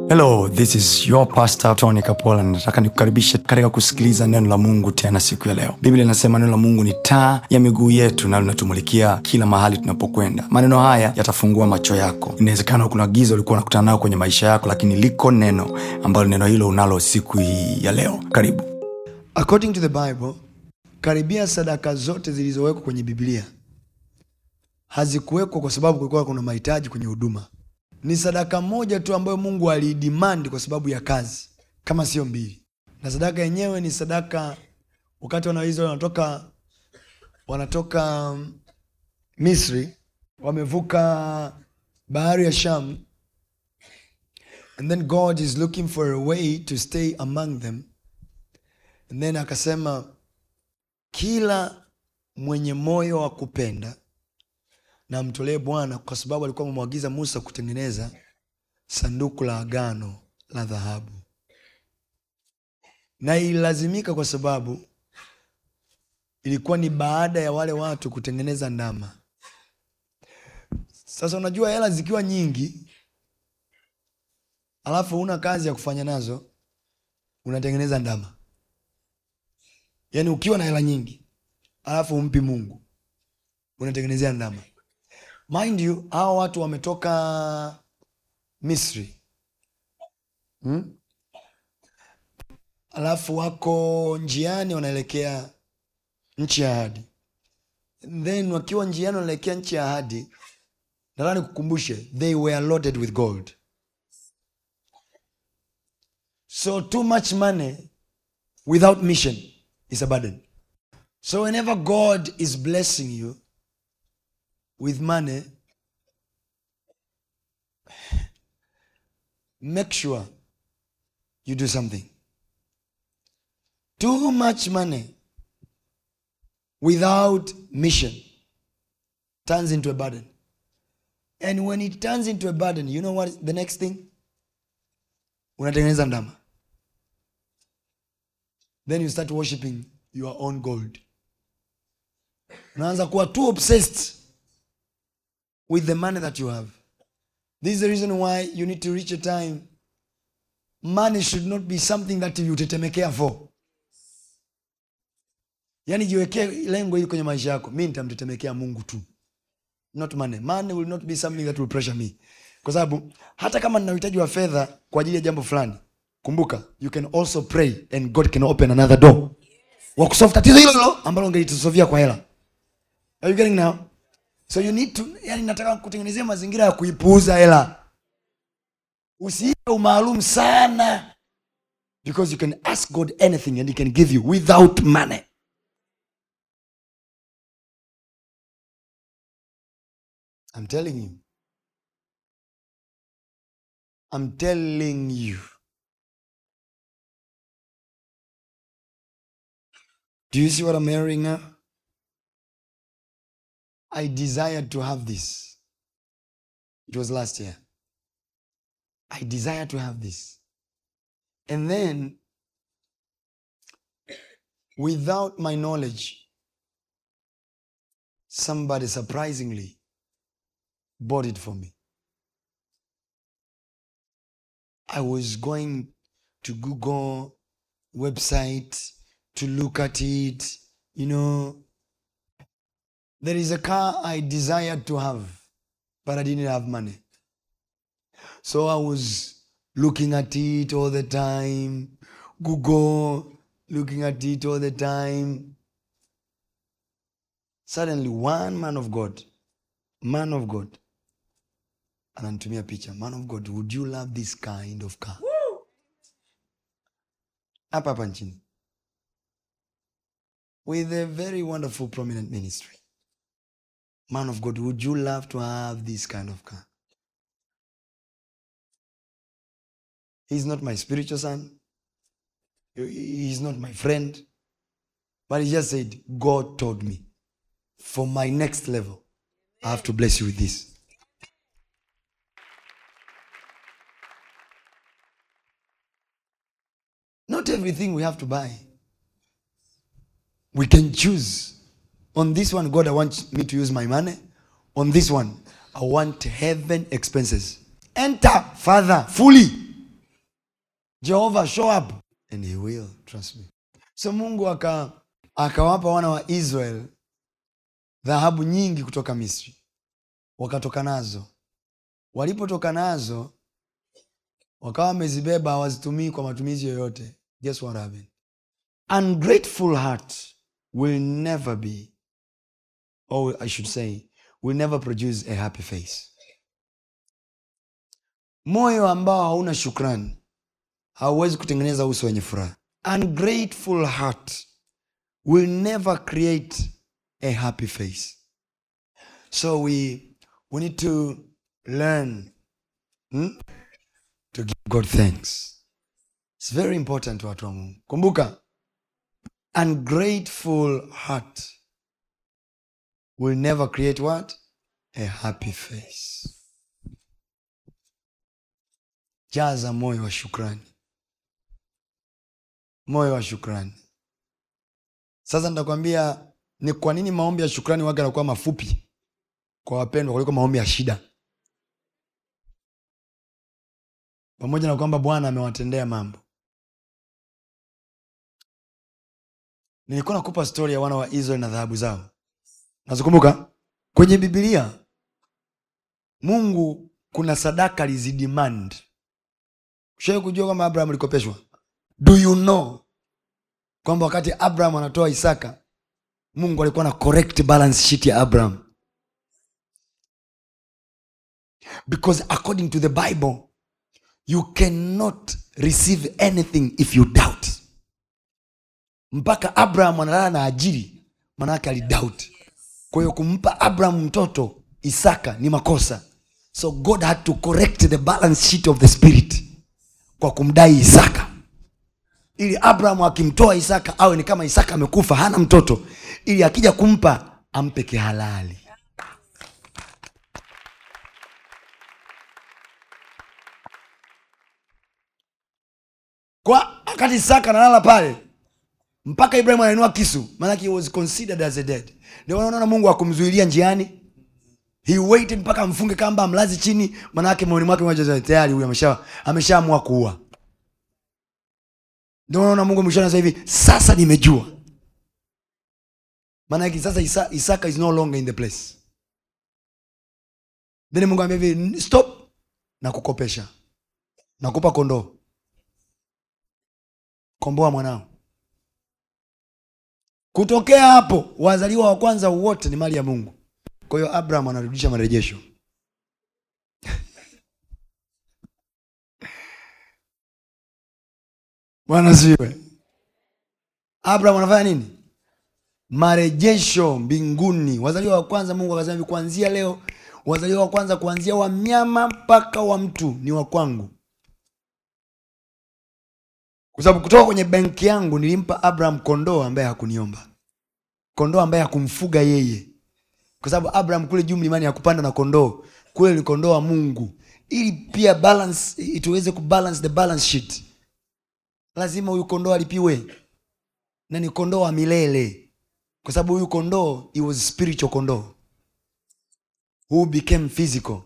hello this is your pastor tony kapola nataka nikukaribishe katika kusikiliza neno la mungu tena siku ya leo biblia inasema neno la mungu ni taa ya miguu yetu na linatumulikia kila mahali tunapokwenda maneno haya yatafungua macho yako inawezekana kuna giza ulikuwa unakutana nayo kwenye maisha yako lakini liko neno ambalo neno hilo unalo siku hii ya leo karibu according to the bible karibia sadaka zote zilizowekwa kwenye biblia hazikuwekwa kwa sababu kulikuwa kuna mahitaji kwenye huduma ni sadaka moja tu ambayo mungu aliidimandi kwa sababu ya kazi kama sio mbili na sadaka yenyewe ni sadaka wakati wanaisraeli wanatoka wanatoka um, misri wamevuka bahari ya sham and then god is looking for a way to stay among them and then akasema kila mwenye moyo wa kupenda na mtolee bwana kwa sababu alikuwa amemwagiza musa kutengeneza sanduku la agano la dhahabu na ililazimika kwa sababu ilikuwa ni baada ya wale watu kutengeneza ndama sasa unajua hela zikiwa nyingi alafu una kazi ya kufanya nazo unatengeneza ndama yaani ukiwa na hela nyingi alafu umpi mungu unatengenezea ndama mind you hawa watu wametoka misri hmm? alafu wako njiani wanaelekea nchi ya ahadi then wakiwa njiani wanaelekea nchi ya ahadi nataka nikukumbushe they were loaded with gold so too much money without mission is a burden so whenever god is blessing you with money make sure you do something too much money without mission turns into a burden and when it turns into a burden you know what is the next thing unatengeneza ndama then you start worshiping your own gold unaanza kuwa too obsessed with the money that you have this is the reason why you need to reach a time money should not be something that you tetemekea for yaani jiwekee lengo hili kwenye maisha yako mi nitamtetemekea mungu tu not money money will not be something that will pressure me kwa sababu hata kama nina uhitaji wa fedha kwa ajili ya jambo fulani kumbuka you can also pray and god can open another door wa kusolve tatizo hilo hilo ambalo ungelitusovia kwa hela are you getting now so you need to yani nataka kutengenezea mazingira ya kuipuuza hela usiipe umaalum sana because you can ask god anything and he can give you without money i'm telling you i'm telling you do you see what i'm hearing now I desired to have this. It was last year. I desired to have this. And then, without my knowledge, somebody surprisingly bought it for me. I was going to Google website to look at it, you know, there is a car I desired to have, but I didn't have money. So I was looking at it all the time, Google, looking at it all the time. Suddenly, one man of God, man of God, ananitumia picha, man of God, would you love this kind of car? Hapa hapa nchini. With a very wonderful prominent ministry. Man of God, would you love to have this kind of car? He's not my spiritual son. He's not my friend. But he just said, God told me, for my next level, I have to bless you with this. Not everything we have to buy. We can choose. On this one, God, I want me to use my money. On this one, I want heaven expenses. Enter, Father, fully. jehova show up and he will trust me so mungu aka akawapa wana wa israel dhahabu nyingi kutoka misri wakatoka nazo walipotoka nazo wakawa wamezibeba hawazitumii kwa matumizi yoyote guess what happened ungrateful heart will never be or i should say will never produce a happy face moyo ambao hauna shukrani hauwezi kutengeneza uso wenye furaha ungrateful heart will never create a happy face so we we need to learn hmm, to give god thanks it's very important watu wa mungu kumbuka ungrateful heart will never create what a happy face jaza moyo wa shukrani moyo wa shukrani sasa nitakwambia ni kwa nini maombi ya shukrani waga yanakuwa mafupi kwa wapendwa kuliko maombi ya shida pamoja na kwamba bwana amewatendea mambo nilikuwa nakupa stori ya wana wa israeli na dhahabu zao nazikumbuka kwenye bibilia mungu kuna sadaka alizidemand ushawai kujua kwamba abraham alikopeshwa do you know kwamba wakati abraham anatoa isaka mungu alikuwa na correct balance sheet ya abraham because according to the bible you cannot receive anything if you doubt mpaka abraham analala na ajiri manake alidoubt kwa hiyo kumpa abraham mtoto isaka ni makosa so god had to correct the balance sheet of the spirit kwa kumdai isaka ili abraham akimtoa isaka awe ni kama isaka amekufa hana mtoto ili akija kumpa ampe kihalali kwa wakati isaka analala pale mpaka ibrahim anainua kisu maanake he was considered as a dead ndio unaona mungu akumzuilia njiani he waited mpaka amfunge kamba amlazi chini manake moyoni mwake mmoja tayari huyu amesha ameshaamua kuua ndio unaona mungu mwishoni sasa hivi sasa nimejua maanake sasa Isa, isaka is no longer in the place then mungu ambia hivi stop na kukopesha nakupa kondoo komboa mwanao kutokea hapo wazaliwa wa kwanza wote ni mali ya mungu kwa hiyo abraham anarudisha marejesho bwana siwe abraham anafanya nini marejesho mbinguni wazaliwa wa kwanza mungu akasema hivi kuanzia leo wazaliwa wa kwanza kuanzia wa mnyama mpaka wa mtu ni wa kwangu kwa sababu kutoka kwenye benki yangu nilimpa abraham kondoo ambaye hakuniomba kondoo ambaye hakumfuga yeye kwa sababu abraham kule juu mlimani hakupanda na kondoo kule ni kondoo wa mungu ili pia balance ituweze kubalance the balance sheet lazima huyu kondoo alipiwe na ni kondoo wa milele kwa sababu huyu kondoo he was spiritual kondoo who became physical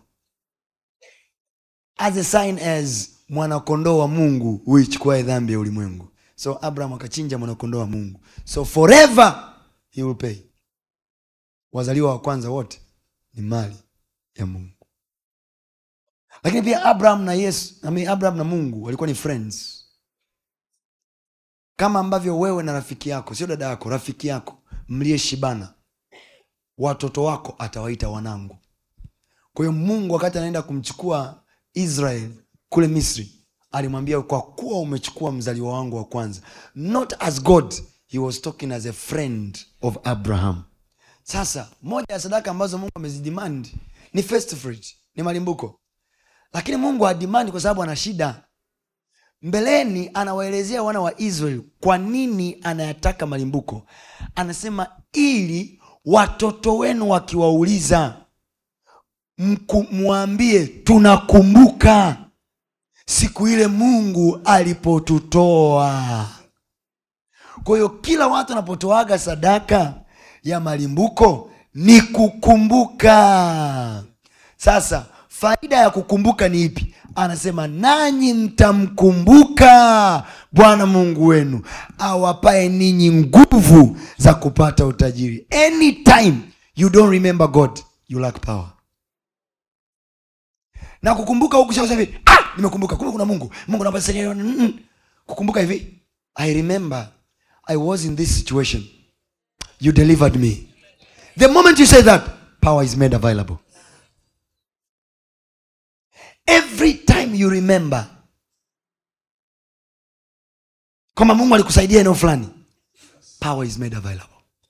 as a sign as mwanakondoo wa mungu huichukuae dhambi ya ulimwengu so abraham akachinja mwanakondoo wa mungu so forever he will pay wazaliwa wa kwanza wote ni mali ya mungu lakini pia abraham na yesu I mean, abraham na mungu walikuwa ni friends kama ambavyo wewe na rafiki yako sio dada yako rafiki yako mliyeshibana watoto wako atawaita wanangu kwa hiyo mungu wakati anaenda kumchukua israel kule misri alimwambia kwa kuwa umechukua mzaliwa wangu wa kwanza not as god he was talking as a friend of abraham sasa moja ya sadaka ambazo mungu amezidemand ni first fruit ni malimbuko lakini mungu hadimandi kwa sababu ana shida mbeleni anawaelezea wana wa israel kwa nini anayataka malimbuko anasema ili watoto wenu wakiwauliza mku- mwambie tunakumbuka siku ile mungu alipotutoa kwa hiyo kila watu wanapotoaga sadaka ya malimbuko ni kukumbuka sasa faida ya kukumbuka ni ipi anasema nanyi mtamkumbuka bwana mungu wenu awapae ninyi nguvu za kupata utajiri anytime you don't remember god you lack power na kukumbuka huku sasa hivi ah nimekumbuka kumbe kuna mungu mungu naomba nisaidie. Mm, mm. kukumbuka hivi i remember i was in this situation you delivered me the moment you say that power is made available every time you remember kwamba mungu alikusaidia eneo fulani power is made available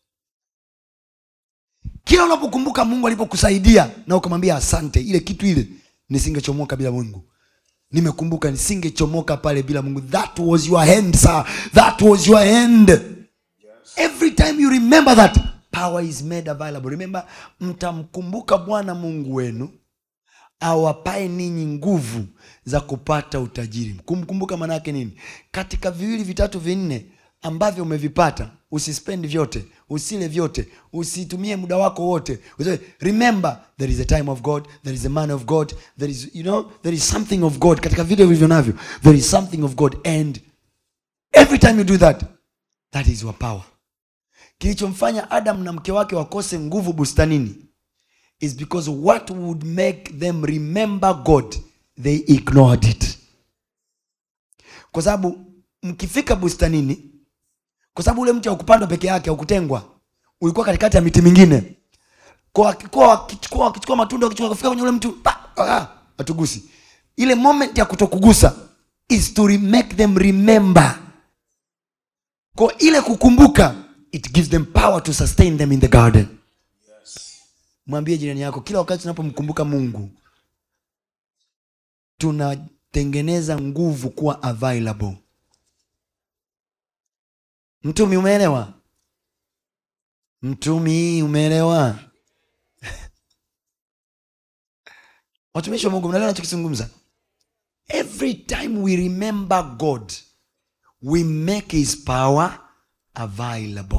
kila unapokumbuka mungu alipokusaidia na ukamwambia asante ile kitu ile nisingechomoka bila mungu nimekumbuka nisingechomoka pale bila mungu that was your hand sir that was your hand every time you remember that power is made available remember mtamkumbuka bwana mungu wenu awapae ninyi nguvu za kupata utajiri kumkumbuka maana yake nini katika viwili vitatu vinne ambavyo umevipata usispendi vyote usile vyote usitumie muda wako wote Useme, remember there is a time of god there is a man of god there is you know there is something of god katika vile vilivyo navyo there is something of god and every time you do that that is your power kilichomfanya adam na mke wake wakose nguvu bustanini is because what would make them remember god they ignored it kwa sababu mkifika bustanini kwa sababu ule mti haukupandwa peke yake haukutengwa ulikuwa katikati ya miti mingine kwa wakikuwa wakichukua wakichukua matunda wakichukua kufika kwenye ule mti pa, ah, hatugusi ile moment ya kutokugusa is to re- make them remember kwa ile kukumbuka it gives them power to sustain them in the garden mwambie jirani yako kila wakati tunapomkumbuka mungu tunatengeneza nguvu kuwa available mtumi umeelewa mtumi umeelewa watumishi wa mungu mnaelewa nachokizungumza every time we remember god we make his power available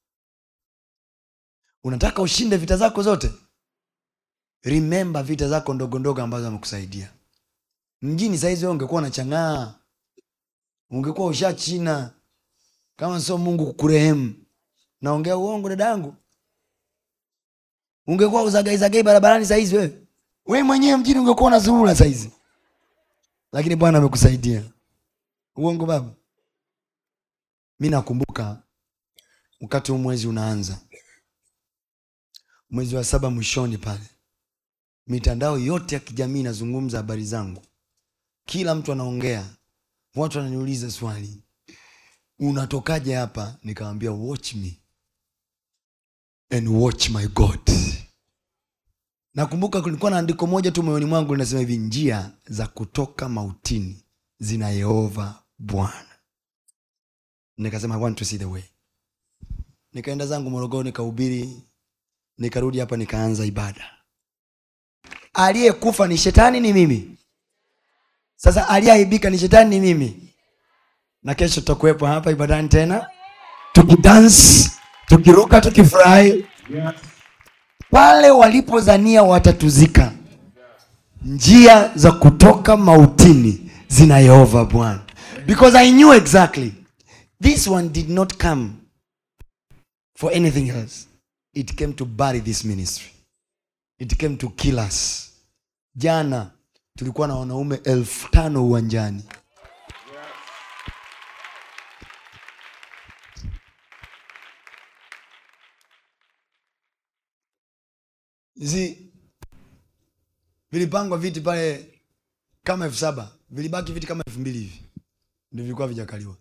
unataka ushinde vita zako zote remember vita zako ndogo ndogo ambazo amekusaidia mjini sahizi wewe ungekuwa unachang'aa ungekuwa usha china kama sio mungu kukurehemu naongea uongo dadangu ungekuwa uzagaizagai barabarani sahizi wewe we mwenyewe mjini ungekuwa unazurura sahizi lakini bwana amekusaidia uongo baba mi nakumbuka wakati huu mwezi unaanza mwezi wa saba mwishoni pale mitandao yote ya kijamii inazungumza habari zangu kila mtu anaongea watu wananiuliza swali unatokaje hapa nikawambia watch me and watch my god nakumbuka kulikuwa na andiko moja tu moyoni mwangu linasema hivi njia za kutoka mautini zina yehova bwana nikasema i want to see the way nikaenda zangu morogoro nikahubiri nikarudi hapa nikaanza ibada aliyekufa ni shetani ni mimi sasa aliyeaibika ni shetani ni mimi na kesho tutakuwepo hapa ibadani tena tukidans tukiruka tukifurahi pale walipozania watatuzika njia za kutoka mautini zina yehova bwana because i knew exactly this one did not come for anything else it came to bury this ministry it came to kill us jana tulikuwa na wanaume elfu tano uwanjani zi vilipangwa viti pale kama elfu saba vilibaki viti kama elfu mbili hivi ndio vilikuwa vijakaliwa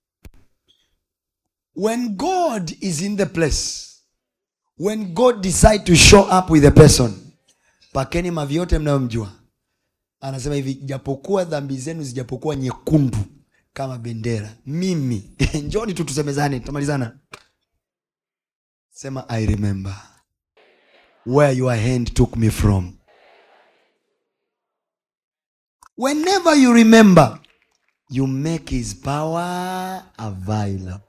when god is in the place when god decide to show up with a person pakeni mavi yote mnayomjua anasema hivi japokuwa dhambi zenu zijapokuwa nyekundu kama bendera mimi njoni tu tusemezane tutamalizana sema i remember where your hand took me from whenever you remember you make his power available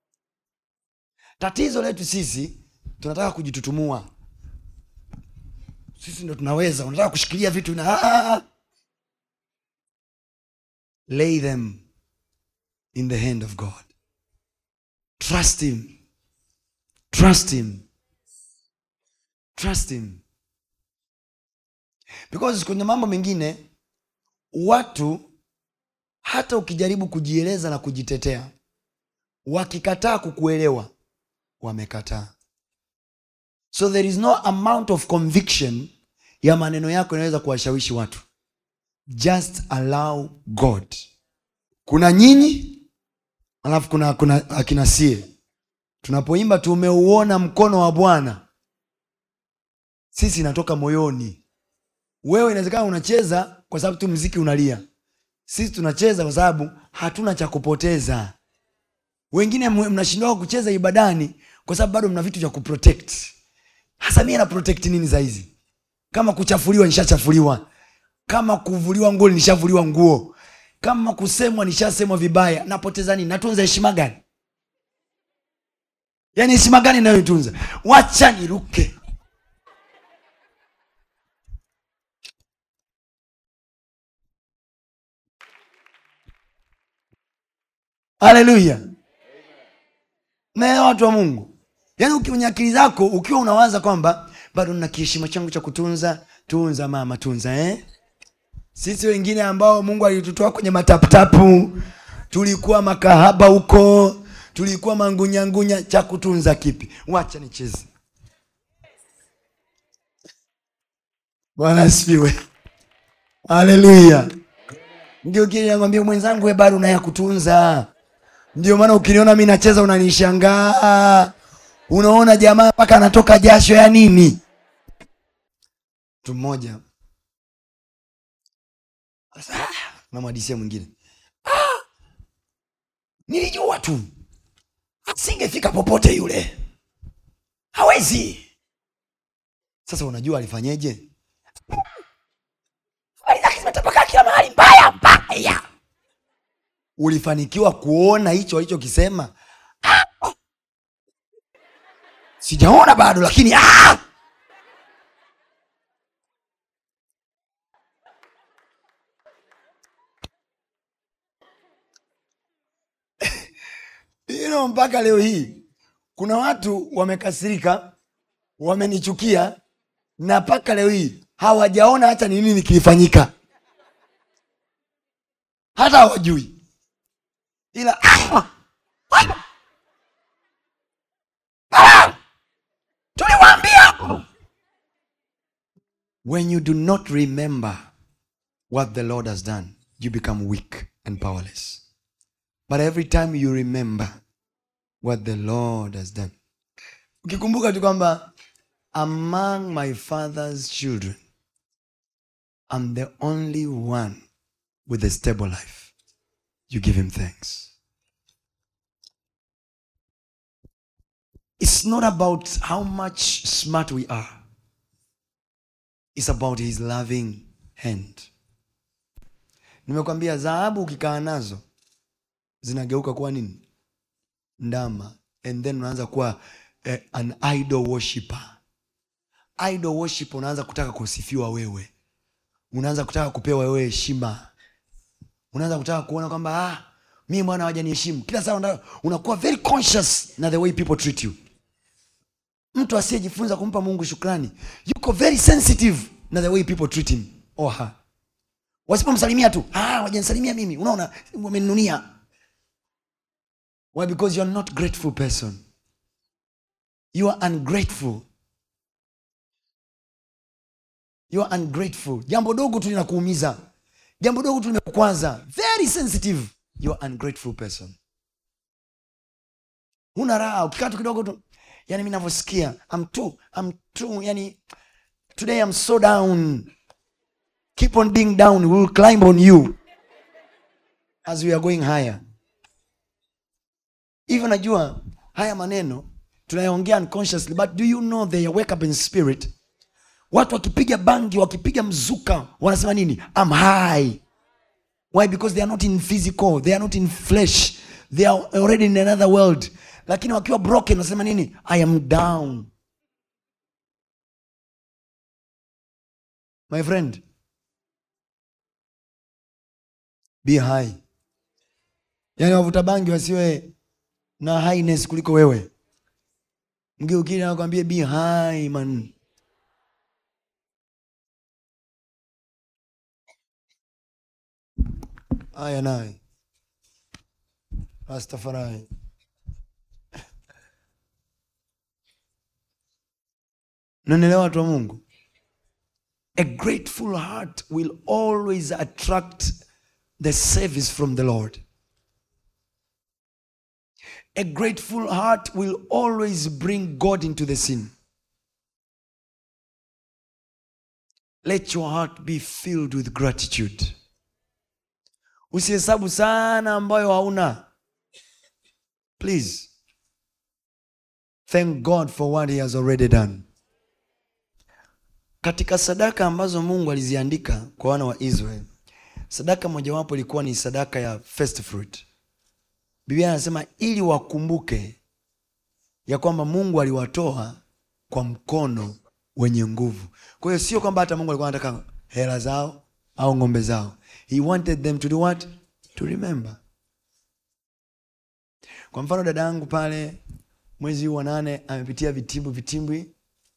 tatizo letu sisi tunataka kujitutumua sisi ndo tunaweza unataka kushikilia vitu na ah, ah, ah. lay them in the hand of god trust him trust him trust him because kwenye mambo mengine watu hata ukijaribu kujieleza na kujitetea wakikataa kukuelewa wamekataa so there is no amount of conviction ya maneno yako inaweza kuwashawishi watu just allow god kuna nyinyi alafu kuna, kuna akina sie tunapoimba tumeuona mkono wa bwana sisi inatoka moyoni wewe inawezekana unacheza kwa sababu tu mziki unalia sisi tunacheza kwa sababu hatuna cha kupoteza wengine mwe- mnashindwa kucheza ibadani kwa sababu bado mna vitu vya kuprotect hasa mie na protect nini sahizi kama kuchafuliwa nishachafuliwa kama kuvuliwa nguo nishavuliwa nguo kama kusemwa nishasemwa vibaya napoteza nini natunza heshima gani yaani heshima gani inayoitunza wacha niruke haleluya naelewa watu wa mungu yaani kwenye akili zako ukiwa unawaza kwamba bado nina kiheshima changu cha kutunza tunza mama tunza eh? sisi wengine ambao mungu alitutoa kwenye mataputapu tulikuwa makahaba huko tulikuwa mangunyangunya cha kutunza kipi wacha nicheze bwana asifiwe haleluya ndio kinakwambia mwenzangu we bado unaya kutunza ndio maana ukiniona mi nacheza unanishangaa unaona jamaa mpaka anatoka jasho ya nini mtu mmoja Sasa, ah, namwadisia mwingine "Ah, nilijua tu asingefika popote yule hawezi sasa unajua alifanyeje habari zake zimetapakaa kila mahali mbaya mbaya ulifanikiwa kuona hicho alichokisema Ah! sijaona bado lakini ah! you know, mpaka leo hii kuna watu wamekasirika wamenichukia na mpaka leo hii hawajaona hata ni nini kilifanyika hata hawajui ila Ah! tuliwaambia when you do not remember what the lord has done you become weak and powerless but every time you remember what the lord has done ukikumbuka tu kwamba among my father's children i'm the only one with a stable life you give him thanks it's not about how much smart we are it's about his loving hand nimekwambia dhahabu ukikaa nazo zinageuka kuwa nini ndama and then unaanza kuwa eh, an idol worshipper idol worship unaanza kutaka kusifiwa wewe unaanza kutaka kupewa wewe heshima unaanza kutaka kuona kwamba ah, mi bwana hawajaniheshimu kila saa una- unakuwa very conscious na the way people treat you mtu asiyejifunza kumpa mungu shukrani yuko very sensitive na the way people treat him or her wasipomsalimia tu ah, wajanisalimia mimi unaona wameninunia why because you are not grateful person you are ungrateful you are ungrateful jambo dogo tu linakuumiza jambo dogo tu limekukwaza very sensitive you are ungrateful person huna raha ukikaa tu kidogo tu yani mi navyosikia I'm too, I'm too, yani today I'm so down keep on being down we will climb on you as we are going higher hivyo najua haya maneno tunayoongea unconsciously but do you know they wake up in spirit watu wakipiga bangi wakipiga mzuka wanasema nini I'm high why because they are not in physical they are not in flesh they are already in another world lakini wakiwa broken wanasema nini i am down my friend be high yaani wavuta bangi wasiwe na highness kuliko wewe mgeukili anakwambia be high man haya naye Rastafari. Nanielewa watu wa Mungu? A grateful heart will always attract the service from the Lord. A grateful heart will always bring God into the scene. Let your heart be filled with gratitude. Usihesabu sana ambayo hauna. Please. Thank God for what he has already done. Katika sadaka ambazo Mungu aliziandika kwa wana wa Israeli, sadaka mojawapo ilikuwa ni sadaka ya first fruit. Biblia anasema ili wakumbuke ya kwamba Mungu aliwatoa kwa mkono wenye nguvu. Kwa hiyo sio kwamba hata Mungu alikuwa anataka hela zao au ng'ombe zao. He wanted them to do what? To remember. Kwa mfano dada yangu pale mwezi huu wa nane amepitia vitimbwi vitimbwi.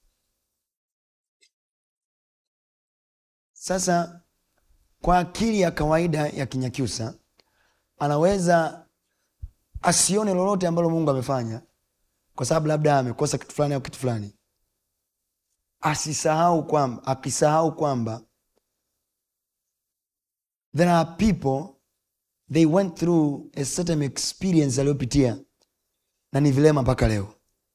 Sasa kwa akili ya kawaida ya Kinyakyusa anaweza asione lolote ambalo Mungu amefanya, kwa sababu labda amekosa kitu fulani au kitu fulani, asisahau kwamba akisahau kwamba there are people they went through a certain experience aliyopitia na ni vilema mpaka leo.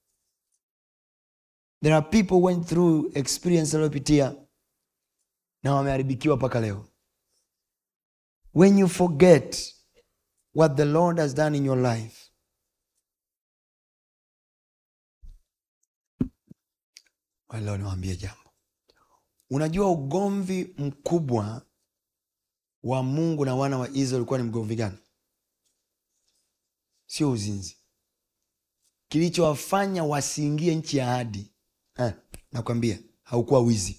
There are people went through experience aliyopitia na wameharibikiwa mpaka leo. When you forget what the Lord has done in your life, leo niwaambie jambo. Unajua ugomvi mkubwa wa Mungu na wana wa Israeli ulikuwa ni mgomvi gani? Sio uzinzi. Kilichowafanya wasiingie nchi ya ahadi eh, nakwambia haukuwa wizi.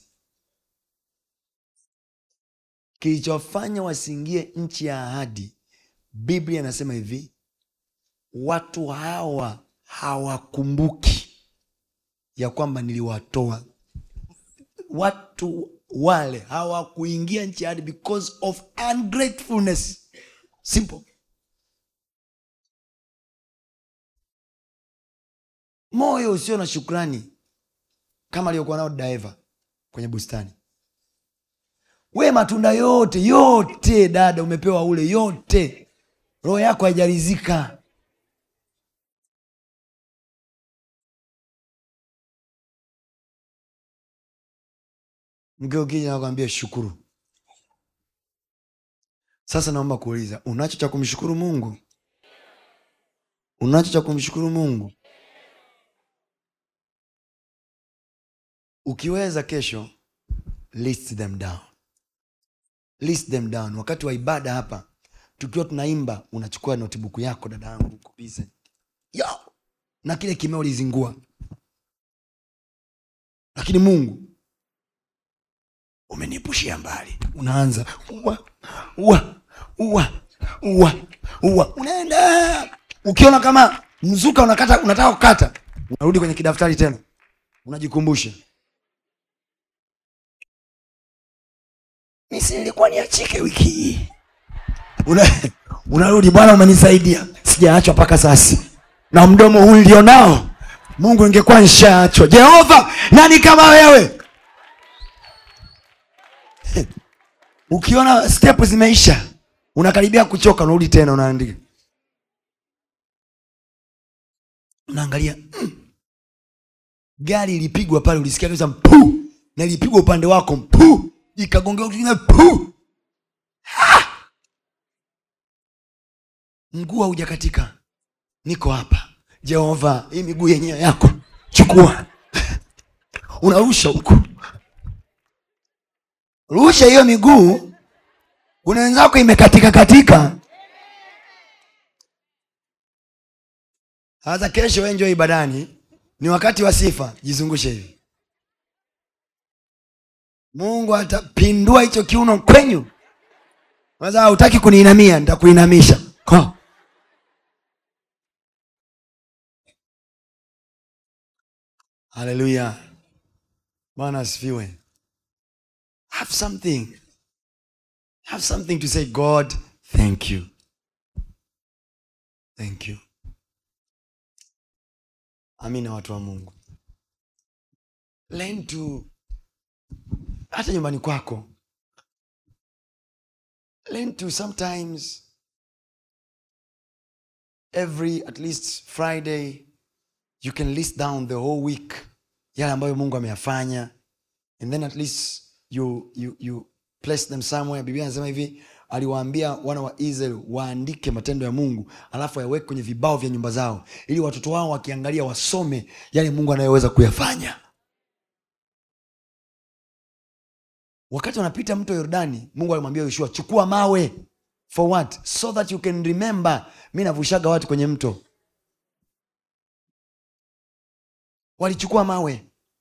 Kilichowafanya wasiingie nchi ya ahadi, Biblia inasema hivi, watu hawa hawakumbuki ya kwamba niliwatoa. Watu wale hawakuingia nchi ya ahadi because of ungratefulness. Simple. Moyo usio na shukrani kama aliyokuwa nao Daeva kwenye bustani. We matunda yote yote, dada, umepewa ule yote, roho yako haijarizika. Mke ukija nakwambia shukuru. Sasa naomba kuuliza, unacho cha kumshukuru Mungu? Unacho cha kumshukuru Mungu? Ukiweza kesho, list them down, list them down. Wakati wa ibada hapa tukiwa tunaimba, unachukua notibuku yako, dada yangu, kubize yo na kile kimeo ulizingua, lakini Mungu umenipushia mbali. Unaanza ua ua ua ua ua, unaenda ukiona kama mzuka unakata, unataka kukata, unarudi kwenye kidaftari tena, unajikumbusha misi nilikuwa niachike wiki hii. Una, unarudi Bwana, umenisaidia sijaachwa mpaka sasa, na mdomo huu nilionao, Mungu ingekuwa nishaachwa. Jehova, nani kama wewe? Ukiona step zimeisha, unakaribia kuchoka, unarudi tena, unaandika, unaangalia mm. Gari ilipigwa pale, ulisikia kabisa mpu, na ilipigwa upande wako mpu, ikagongea kingine pu, mguu haujakatika, niko hapa. Jehova, hii miguu yenyewe yako, chukua, unarusha huku rusha hiyo miguu. Kuna wenzako imekatika katika. Sasa kesho wewe njoo ibadani, ni wakati wa sifa, jizungushe hivi, Mungu atapindua hicho kiuno kwenyu. Sasa hutaki kuniinamia, nitakuinamisha ko haleluya bwana asifiwe have something have something to say god thank you thank you amina watu wa mungu learn to hata nyumbani kwako learn to sometimes every at least friday you can list down the whole week yale ambayo mungu ameyafanya and then at least you, you, you place them somewhere biblia anasema hivi aliwaambia wana wa israel waandike matendo ya mungu alafu yaweke kwenye vibao vya nyumba zao ili watoto wao wakiangalia wasome yale mungu anayoweza kuyafanya wakati wanapita mto yordani mungu alimwambia yoshua chukua mawe for what so that you can remember mi navushaga watu kwenye mto walichukua mawe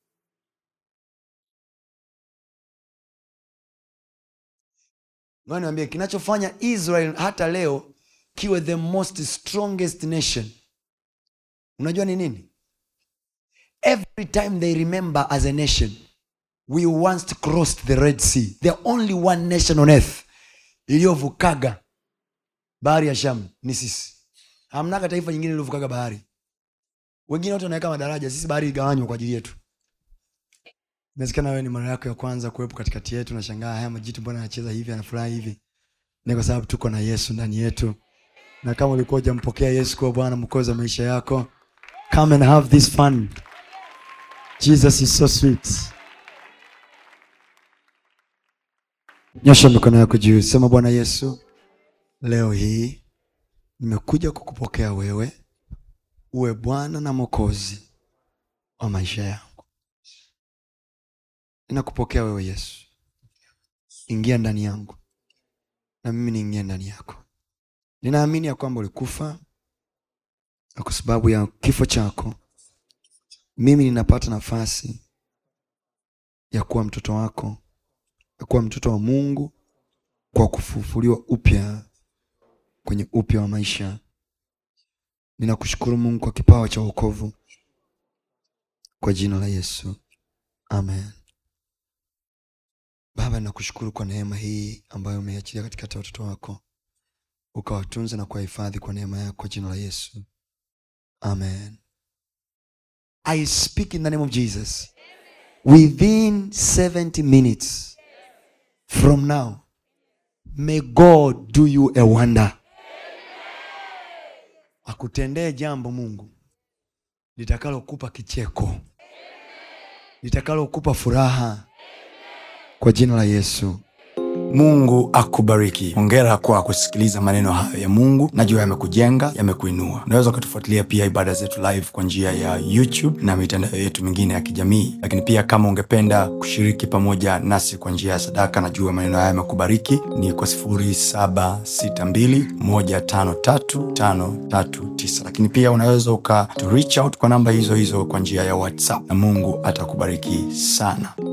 Ngoja niwaambie kinachofanya israel hata leo kiwe the most strongest nation unajua ni nini every time they remember as a nation we once crossed the red sea the only one nation on earth iliyovukaga bahari ya sham ni sisi hamnaga taifa nyingine iliyovukaga bahari wengine wote wanaweka madaraja sisi bahari igawanywa kwa ajili yetu inawezekana wewe ni mara yako ya kwanza kuwepo katikati yetu nashangaa haya majitu mbona anacheza hivi anafurahi hivi ni kwa sababu tuko na yesu ndani yetu na kama ulikuwa hujampokea yesu kuwa bwana mkozi wa maisha yako come and have this fun jesus is so sweet nyosha mikono yako juu sema bwana yesu leo hii nimekuja kukupokea wewe uwe bwana na mwokozi wa maisha yangu ninakupokea wewe yesu ingia ndani yangu na mimi niingie ndani yako ninaamini ya kwamba ulikufa na kwa sababu ya kifo chako mimi ninapata nafasi ya kuwa mtoto wako ya kuwa mtoto wa mungu kwa kufufuliwa upya kwenye upya wa maisha ninakushukuru mungu kwa kipawa cha wokovu kwa jina la yesu amen baba ninakushukuru kwa neema hii ambayo umeiachilia katikati ya watoto wako ukawatunza na kuwahifadhi kwa neema yako kwa jina la yesu amen i speak in the name of jesus within 70 minutes from now may god do you a wonder akutendee jambo mungu litakalokupa kicheko litakalokupa furaha kwa jina la yesu mungu akubariki hongera kwa kusikiliza maneno hayo ya mungu najua yamekujenga yamekuinua unaweza ukatufuatilia pia ibada zetu live kwa njia ya youtube na mitandao yetu mingine ya kijamii lakini pia kama ungependa kushiriki pamoja nasi kwa njia ya sadaka najua maneno haya yamekubariki ni kwa 762153539 lakini pia unaweza uka to reach out kwa namba hizo hizo kwa njia ya whatsapp na mungu atakubariki sana